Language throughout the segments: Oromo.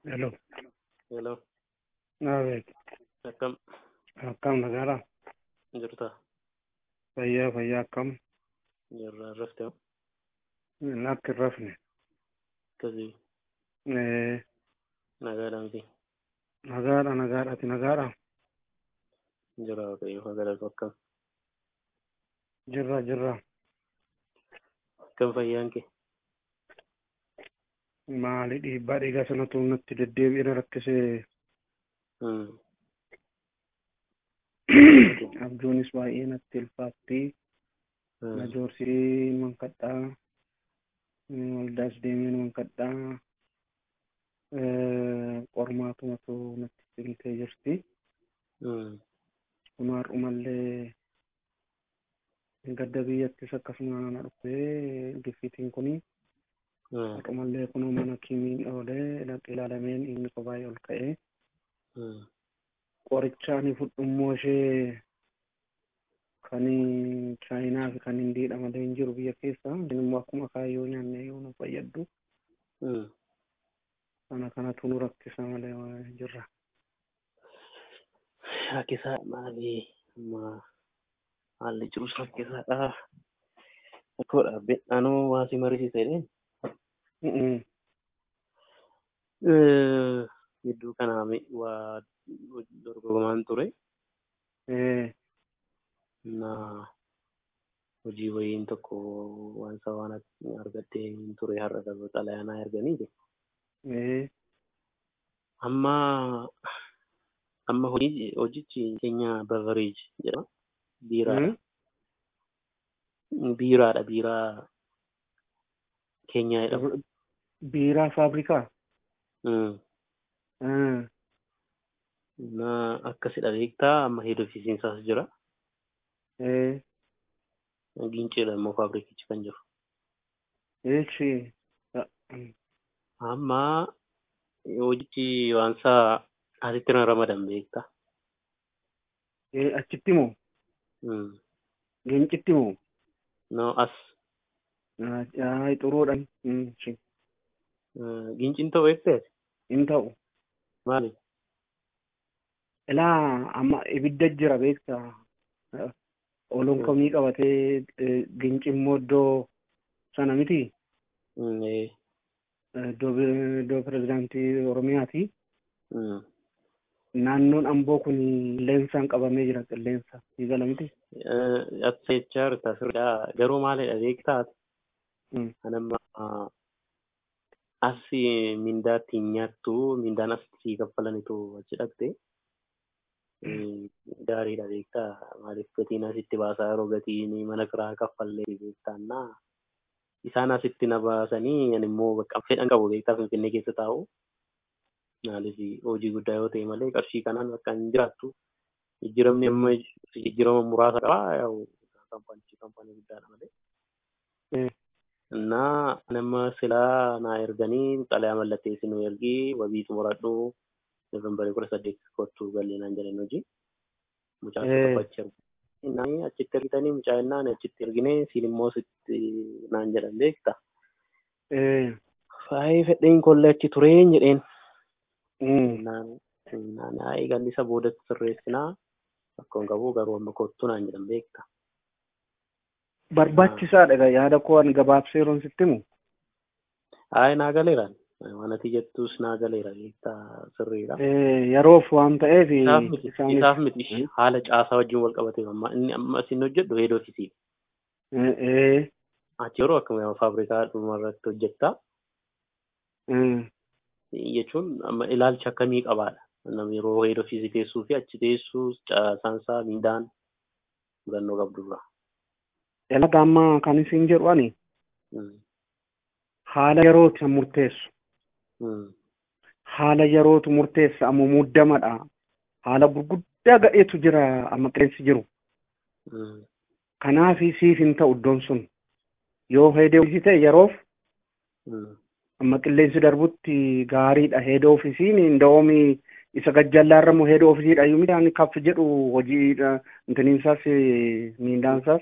Hello. Hello. Nabeet. Akkam Akkam nagaadhaa? jirta? Fayyaa fayyaa akkam? Jirra rafte Lakki hin rafne. akkasii Eh, nagaadha miti. Nagaadha nagaadhaati nagaadha. Jira waaqayyo magaalatu akkam. Jirra jirra. Akkam fayyaan kee? Maali dhiibbaa dhiigaa sanatu natti deddeebi'ee na rakkisee Hmm. abjuunis baay'ee natti ulfaatti. Hmm. Na joorsii mankadhaa. Waldaas deemee mankadhaa. Qormaatumatu natti cimtee jirti. Hmm. Kunaar'umallee gadda biyyattis akkasuma na dhufee giffitiin kuni Hmm. har'umallee kunuu mana kiimiin oolee dhaqee ilaalameen inni kophaa'ee ol ka'ee Hmm. qoricha ani fudhu immoo ishee kan chaayinaa fi kan indiidha malee hin jiru biyya keessa inni immoo akkuma kaayyoo nyaanne yoo nu fayyaddu Hmm. kana kanatu nu rakkisa malee jirra. Rakkisaa maali? Amma haalli jirus rakkisaadha. Akkoodha bedhaanoo waa si marisiisa jedheen. Mm-mm. Gidduu kanaa mi- waa dorgomaan ture. Eh, na hojii wayiin tokko waan isa waan argattee hin ture har'a gaba xalayaanaa erganii eh, amma amma hojii hojichi keenya bevereej jedhama biiraadha mm? biiraadha biiraa keenyaa jedhama biiraa faabrikaa? Mm. Ah, na akkasidha beektaa amma heed ofiisiinsaas jira eh, giinceedha immoo faabrikichi kan jiru eechi. Ah, mm. amma hojichi waan isaa asitti na ramadan beektaa Eh, achitti moo? Mm. Leencitti moo? no as Ay, xuruudhaan. Mm, shi. giinciin ta'u eegtee Hin ta'u. maali Ilaa amma ibidda jira beektaa. Ah, Ooluun komii qabatee eh, ginci immoo iddoo sana miti. Mm, eh, Eh, Iddoo bi- iddoo pirezidaantii Oromiyaati. mm. Naannoon amboo kun qilleensaan qabamee jira qilleensa. Eegala miti. Eh, Akka jechaa jirta sirriidha. Garuu maalidha beektaa Mm. anamma as mindaa ittiin nyaattu mindaan as sii kaffalanitu achi dhaqxe Eh, gaariidha beektaa maaliif gatiin asitti baasaa yeroo gatiin mana kiraa kaffallee beektaannaa isaan asitti na baasanii ani immoo bakka fedhan qabu beektaa finfinnee keessa taa'u maaliif hojii guddaa yoo ta'e malee qarshii kanaan bakka hin jiraattu jijjiiramni amma jijjiirama muraasa qabaa yaa'u kaampaanii kaampaanii guddaadha malee. Eh, እና ነመ ስላ ና ኤርገኒ ጠለያ መለቴ ሲኑ ኤርጊ ወቢ ጥሙራዱ ኖቨምበር ኩረ ሰዴት ኮቱ ገሌና እንጀለን ሆጂ ሙጫ Eh. ተፈቸር እና አችት ኤርጊተኒ ሙጫና ነችት ኤርጊኔ ሲልሞ ስት ና እንጀለን ቤክታ eh, ፋይ ፈደኝ ኮለች ቱሬኝ jedheen mm. እና ናይ ገኒሰ ቦደት ስሬስና akkon qabu garuu amma kottu naan jedhan beekta Barbaachisaadha egaa yaada koo ani gabaabsee yeroon sitti himu. ay naa galeeraan waan ati jettus naa galeera beektaa sirriidha Eh, Yeroof waan ta'eef isaaf miti isaanis isaaf miti haala caasaa wajjin wal qabatee amma inni amma isin hojjedhu heed ofiisii Eh, eh, achi yeroo akkuma faabrikaa dhuma irratti hojjettaa eh, jechuun amma ilaalcha akkamii qabaadha namni yeroo heed ofiisii teessuu fi achi teessuu caasaansaa miidhaan mudannoo qabdurra. Elaga amma kan isin jedhu ani haala yerootu kan murteessu. Haala yerootu murteessa ammoo muddamadha. Haala gurguddaa gadheetu jira amma qilleensi jiru. Kanaaf siif hin ta'u iddoon sun. Yoo heedee ofisii ta'e yeroof amma qilleensi darbutti gaariidha heedee ofisiin inda'oomi isa gajjallaarra immoo heedee ofisiidha yoo midhaan kaf jedhu hojiidha intiniinsaas miindaansaas.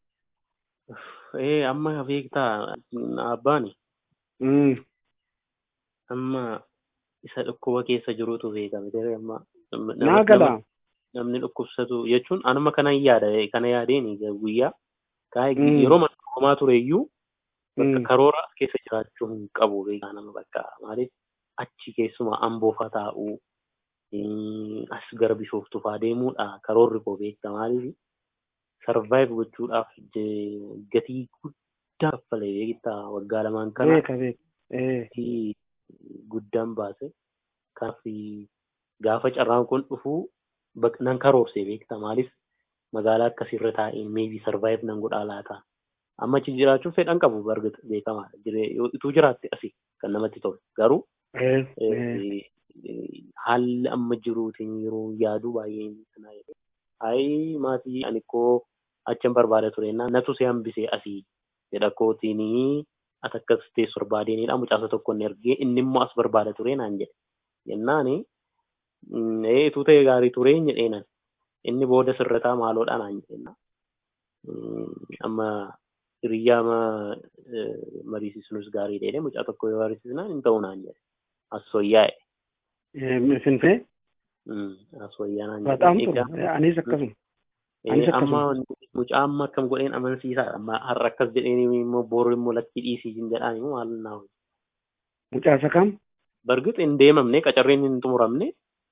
Ee amma beektaa abbaani Mm. amma isa dhukkuba keessa jirutu beekame. Amma Naa galaa. namni dhukkubsatu jechuun anuma kana yaada kana yaadeen guyyaa Mm. yeroo homaa ture iyyuu bakka Mm. karoora as keessa jiraachuu hin qabu beekaa nama bakka maaliif achi keessumaa amboofa taa'uu mm, as gara bishooftuu faa deemuudha karoorri koo beekta maaliif sarvaayiv gochuudhaaf je- gatii guddaa kaffalee beektaa waggaa lamaan kana Beeka beeka. Eh. gatii guddaan baase kanaaf gaafa carraan kun dhufu bak- nan karoorse beekta maaliif magaalaa akkasirra taa'een meebii sarvaayiv nan godhaa laata amma achi jiraachuuf fedhan qabu bargata beekamaadha Jiree- yoo ituu jiraatte asii kan namatti tolu garuu Eh. Eh. eh, eh, haalli amma jiruutiin yeroo yaaduu baay'ee kana jedhe ayi maatii ani koo achan barbaada ture na natu si hambisee asii jedha kootiinii as akkas teessu barbaadeenidha mucaasa tokko inni ergee inni immoo as barbaada ture naan jedhe jennaani mm, ee ituu ta'e gaarii ture hin jedheenan inni booda sirrataa maaloodha naan jedhenna Mm, amma hiriyyaa ma mariisisnus gaarii dheedhe mucaa tokko yoo mariisisnaan hin ta'u naan jedhe assoyyaa'e Eh, Finfinnee. Mm, assoyyaa naan Bataam jedhe ture. Eh, Anis akkasuma. Eh, Anis amma akkasuma. mucaa amma akkam godheen amansiisaa amma har'a akkas jedheen immoo boru immoo lakkii dhiisii hin jedhaan immoo maal naa Mucaasa kam? bargit hin deemamne qacarreen hin xumuramne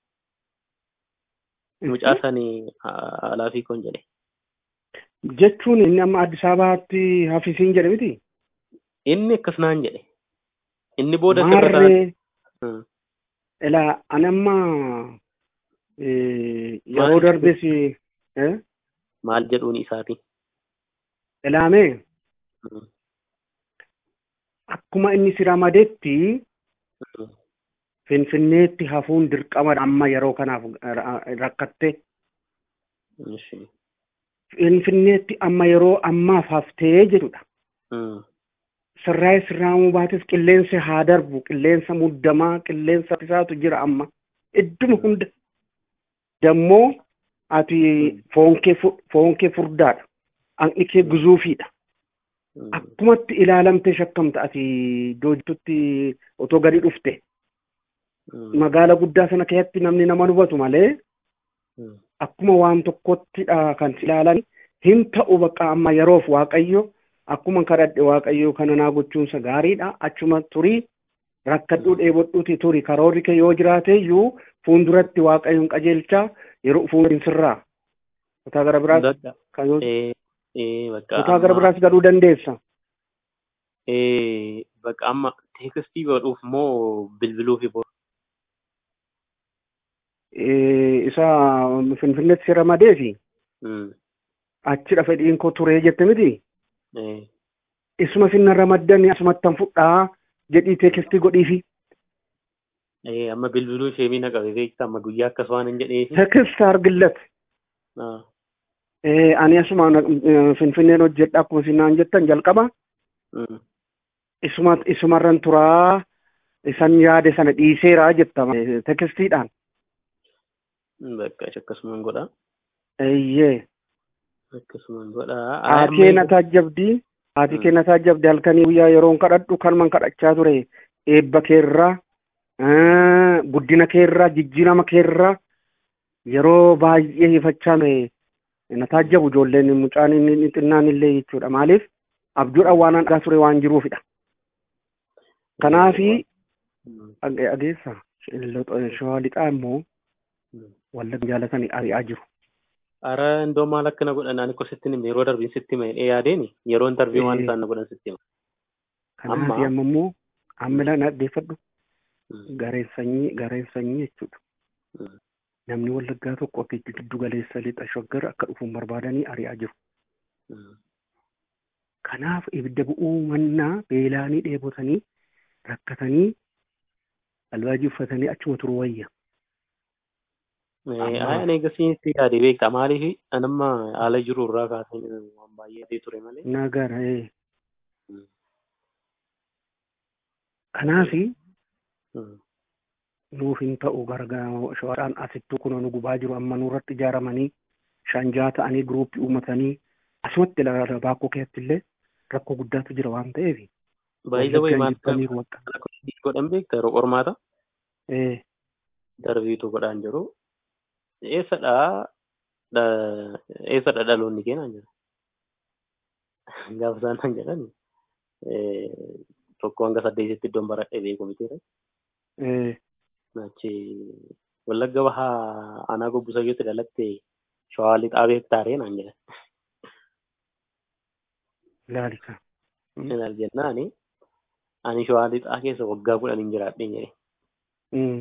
mucaa sanii alaafii kon jedhe Jechuun inni amma Addis Ababaatti hafisiin jedhe miti. inni akkas naan jedhe inni booda sirra ta'an Maarree ilaa ani amma eh, yeroo Maal darbes eh, maal jedhuun isaati ilaamee Mm, akkuma inni si ramadetti mm, Finfinneetti hafuun dirqama amma yeroo kanaaf ra- rakkatte. ishi, Finfinneetti amma yeroo ammaaf haftee jedhudha. mm, Sirraa sirraamuu baates qilleensi haa darbu, qilleensa muddamaa, qilleensa isaatu jira amma. Idduma hunda. Dammoo ati foon kee fu- foon kee furdaadha. Hanqni kee guzuufiidha. mm, Akkumatti ilaalamtee shakkamta ati doojtutti otoo gadi dhufte. mm, Magaala guddaa sana keessatti namni nama hubatu malee mm, akkuma waan tokkottidha kan si ilaalan hin ta'u bakka amma yeroof waaqayyo akkuma kadhadhe waaqayyo kana naa gochuunsa gaariidha achuma turii rakkadhuu dheebodhuuti turi karoorri kee yoo jiraate iyyuu fuulduratti waaqayyoon qajeelchaa yeroo fuuldurin sirraa kutaa gara biraas Dadha. kan yoo Eh, eh, bakka kutaa gara amma- biraas galuu dandeessa Eh, bakka amma teekistii godhuuf moo bilbiluufi bor Eh, isa finfinneetti si ramadee fi Mm, achidha fedhiin koo turee jette miti eh, isuma sinna ramaddanii asumattan fudhaa jedhii teekistii godhiifi eh, amma bilbiluu ishee miina qabe beekta amma guyyaa akkas waan hin jedheefi teekistii argillat Ah, Eh, ani asuma eh, finfinneen hojjedha akkuma isin jettan jalqaba mm, isuma isumarran turaa isan yaade sana dhiiseeraa jettama eh, tekistiidhaan bakka ishi akkasumaan godha eeyyee akkasumaan godha haati kee na taajjabdii haati kee na taajjabdii halkanii guyyaa yeroon kadhadhu kanuman kadhachaa ture eebba keerraa eh, guddina keerraa jijjiirama keerraa yeroo baay'ee hifachaa ture na taajjabu ijoolleen mucaan inni xinnaan illee jechuudha maaliif abjuudha waan argaa ture waan jiruufidha kanaafi Mm, Age- ageessa shawaa lixaa immoo mm. wallagga jaalatanii ari'aa jiru. Ara indoo maal akkana godhan ani ko sitti hime yeroo darbiin sitti hime dhee yaadeeni yeroo intarviyuu waan Eh. isaan na godhan sitti hima. Kanaaf Amma- amma immoo amma ilaa dhaggeeffadhu Mm, gareen sanyii gareen sanyii jechuudha. mm, Namni wallaggaa tokko akka itti giddu galeessa lixa shaggar akka dhufuun barbaadanii ari'aa jiru. mm. Kanaaf ibidda bu'uu mannaa beelaanii dheebotanii rakkatanii albaajii uffatanii achuma turu wayya. Eh, Amma- Ani eegasitti yaade beekta maaliif anamma haala jiru irraa kaasee waan baay'ee ture malee. Nagara ee. Mm, Kanaafi mm, nuuf hin ta'u gargaara shawaadhaan asittuu kun nu gubaa jiru amma nurratti ijaaramanii shanjaa ta'anii guruuppii uummatanii asumatti ilaala baakoo keessatti illee rakkoo guddaatu jira waan ta'eef. Baay'ee wayii maal jibbaniiru wakka. godhan beekta yeroo qormaata Eh. darbiitu godhaan jiru. Eessadhaa dha- eessadha dhaloonni keenan jira. Gaafa isaan nan jedhan eh, tokko hanga saddeetitti iddoon baradhee beeku miti. Eh. Achi wallagga bahaa aanaa gobbisayyooti dhalatte shawaa lixaa beektaaree naan jedhan. Ilaali kan. Ilaal jennaani ani shawaa lixaa keessa waggaa kudhaniin jiraadhee jedhe. Mm.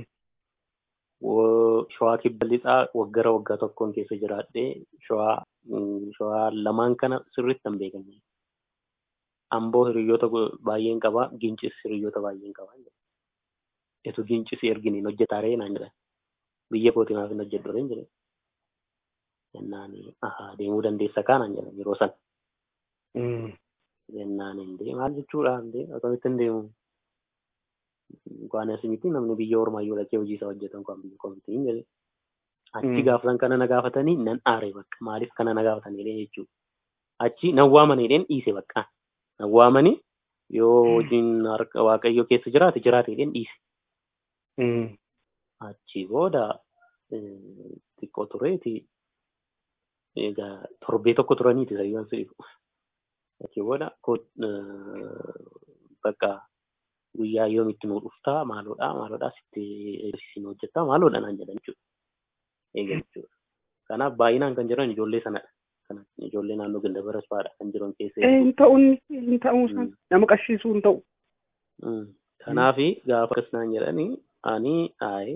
Wo- Shawaa kibba lixaa waggara waggaa tokkoon keessa jiraadhee shawaa mm, shawaa lamaan kana sirriitti hin beekan. Amboo hiriyoota go- baay'een qaba, gincis hiriyoota baay'een qaba. Etu gincis erginiin hojjetaaree naan jedhan. Biyya kootii maaf hin hojjedhu reen jedhe. Jennaan ahaa deemuu dandeessa kaanaan jedhan yeroo sana. Mm. Jennaan hin maal jechuudha hin akkamitti hin deemu. Waan asimitti namni biyya ormaayyuu dhaqee hojii isaa hojjetan kan biyya kootii hin jedhe. Achi Mm. gaafa san kana na gaafatanii nan aare bakka maaliif kana na gaafatanii jechuudha. Achi nan waamaniidheen dhiise bakka. Nan waamanii yoo hojiin harka waaqayyoo keessa jiraate jiraateedheen dhiise. Mm. Achi booda eh, xiqqoo tureeti egaa torbee tokko turaniiti sayyaan si'ifu. Achi booda ko- eh, bakka guyyaa yoomitti nuu dhuftaa maaloodhaa maaloodhaa sitti eegsisiin hojjettaa maaloodha naan jedhan jechuudha. Eega jechuudha. Kanaaf baay'inaan kan jiran ijoollee sanadha. Kana ijoollee naannoo ganda barasfaadha kan jiran keessa Eh, hin ta'uun hin ta'uu isaan Mm. nama qarshiisuu hin ta'u. Mm. Kanaafi gaafa akkas naan jedhanii ani aayee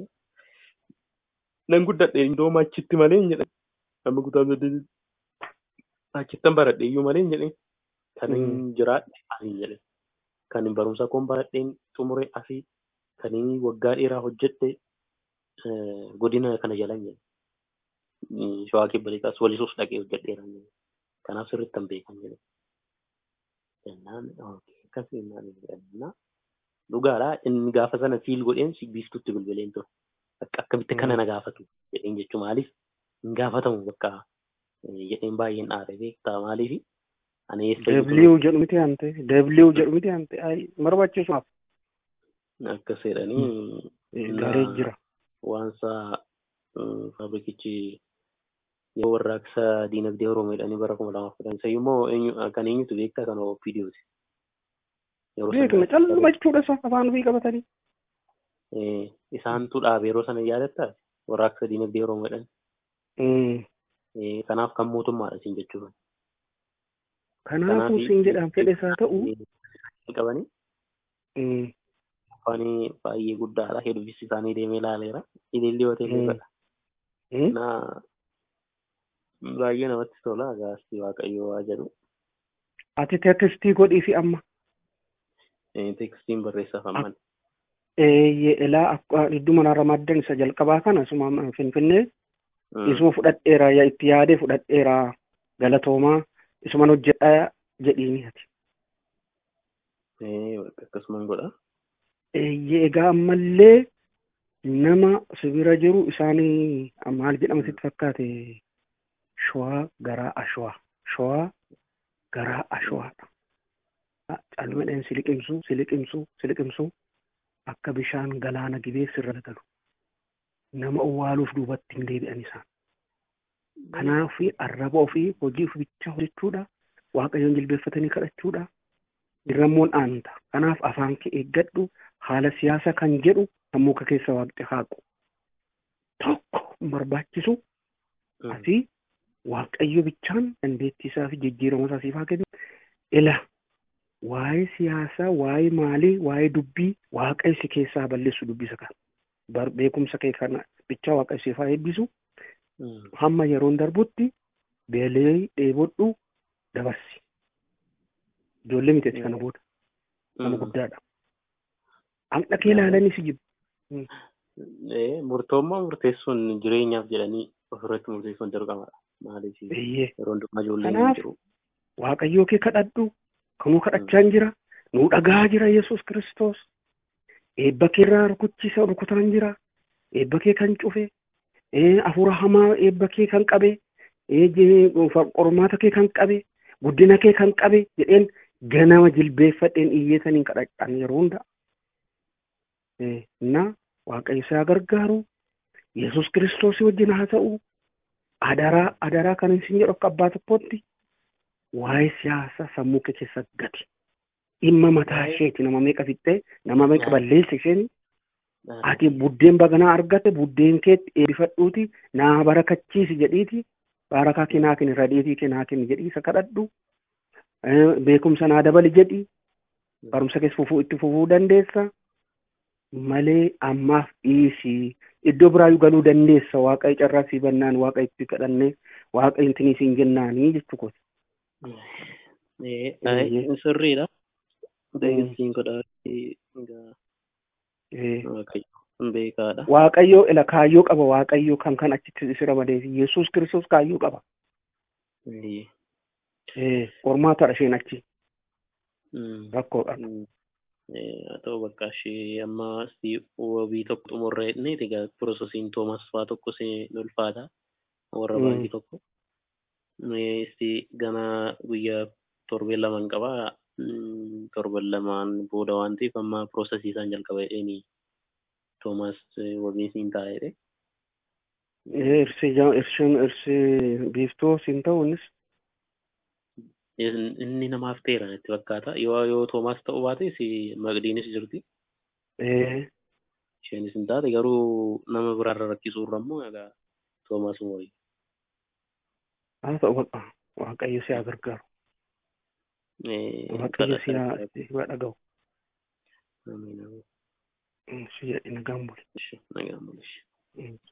nan guddadhe indooma achitti malee hin jedhan. Amma kutaa saddeetitti achittan baradhe iyyuu malee hin jedhan. Kan hin jiraadhe asii hin jedhan. Kan barumsa koon baradheen xumure asii kan inni waggaa dheeraa hojjedhe eh, godina kana jala hin jedhan. Mm, Shawaa kibba lixaas walisuus dhaqee hojjedheera hin jedhan. Kanaaf sirriitti hin beekan jedhan. Jennaan okay, akkas jennaan hin jedhan. dhugaadha inni gaafa sana fiil godheen si biiftutti bilbileen ture. Akka akkamitti kana na gaafatu jedheen jechuun maaliif hin gaafatamu bakka eh, jedheen baay'een dhaare beektaa maaliif ani eessa Deebliiw jedhu miti hante. Deebliiw jedhu miti hante. Ay barbaachisumaaf. akkas jedhanii Eh, Na- Garee jira. waansa mm, faabrikichi yoo warraaqsa diinagdee Oromoo jedhanii bara kuma lamaaf kudhan isa immoo eenyu- kan eenyutu beektaa kan OPDOti. Yeroo sana- Beekna calluma jechuudha isa afaan ofii qabatanii. Eh, isaantu dhaabe yeroo sana yaadattaa warraaqsa diinagdee Oromoo jedhan. Mm. Eh, Kanaaf kan mootummaadha siin jechuudha. Kanaafuu siin jedhaan fedhe isaa ta'u. qabanii Mm. afaanii baay'ee guddaadha. Hedduunis isaanii deemee ilaaleera. Ililli hoteelota. Mm. Na baay'ee namatti tola. Gaastii waaqayyoo waa jedhu. Ati teekistii godhii fi amma. Eh, Teekstiin barreessaaf amman. Eeyyee ilaa akka idduma narra maddan isa jalqabaa kana asuma finfinnee isuma fudhadheera yaa itti yaadee fudhadheera galatoomaa isuman hojjedhaa jedhiini ati. Akkasumaan godha. Eeyyee egaa ammallee nama sibira jiru isaanii maal jedhama sitti fakkaate showaa garaa ashwaa showaa garaa ashwaadha. Calmadheen siliqimsuu siliqimsuu siliqimsuu akka bishaan galaana gibee sirra galu nama owwaaluuf duubatti hin deebi'an isaan. Kanaaf arraba ofii hojii ofiichaa hojjechuudha waaqayyoon jilbeeffatanii kadhachuudha dirrammoon aanta. Kanaaf afaan kee eeggadhu haala siyaasa kan jedhu sammuu kee keessa waaqti haaqu. Tokko hin barbaachisu asii waaqayyo bichaan dandeettii isaa fi jijjiirama isaa siif haa kennu. Ila waa'ee siyaasaa, waa'ee maalii, waa'ee dubbii waaqayyo si keessaa balleessu dubbisa kan. Bar beekumsa kee kana bichaa waaqayyo siif haa eebbisu. Hamma yeroon darbutti beelee dheebodhu dabarsi. Ijoollee miti kana booda. Nama guddaadha. Haqna kee ilaalanii si jibbu. Murtoommaa murteessuun jireenyaaf jedhanii ofirratti murteessuun dirqamadha. Maaliif Eeyyee. yeroo hundumaa ijoollee Kanaaf- jiru. Waaqayyoo kee kadhadhu. Kanuu kadhachaa hin jira. Nuu dhagaa jira Yesuus Kiristoos. Eebba kee irraa rukuchiisa rukutaan jira. Eebba kee kan cufe. ee, Hafuura hamaa eebba kee kan qabe. ee, je- Qormaata kee kan qabe. Guddina kee kan qabe jedheen ganama jilbeeffadheen iyyeetaniin kadhadhaan yeroo hunda. Ee, Na waaqayyo si haa gargaaru yesus kiristoosii wajjin haa ta'u adaraa adaraa kan isin jedhu akka abbaa tokkootti waa'ee siyaasa sammuu kee keessa gati dhimma mataa isheeti nama meeqa fixxee nama meeqa balleessa isheen ati buddeen baganaa argatte buddeen keetti eebbifadhuuti naa barakachiisi jedhiiti barakaa kee naa kenni radhiitii kee naa kenni jedhii isa kadhadhu beekumsa naa dabali jedhi barumsa keessa fufuu itti fufuu dandeessa malee ammaaf dhiisii iddoo biraayyuu galuu dandeessa waaqayyo carraa sii bannaan waaqa itti kadhannee waaqa intinii siin jennaanii jechuu kooti. Sirriidha. Deeggarsiin godhaa beekaadha. Waaqayyo ila kaayyoo qaba waaqayyo kan kan achitti isi ramadee fi Yesuus kiristoos kaayyoo qaba. Qormaatadha isheen achi. Rakkoodha. haa ta'u bakka ishee amma wabii tokko xumurra jedhanii egaa piroosesiin toomas fa'aa tokko si ulfaata warra baankii tokko. Isti gana guyyaa torbee lamaan qaba torban lamaan booda waan ta'eef amma piroosesii isaan jalqaba jedhanii toomas wabii siin taa'edhe. Irsi irsi biiftuu siin ta'u innis. inni namaaf ta'eera natti fakkaata yoo yoo toomaas ta'uu baate si maqdiinis jirti. Isheenis hin taate garuu nama biraarra rakkisuurra immoo egaa toomaas wayyu. Haa ta'u baqa waaqayyo si haa gargaaru. Waaqayyo si haa dhaga'u. Si jedhi nagaan buli. Nagaan buli.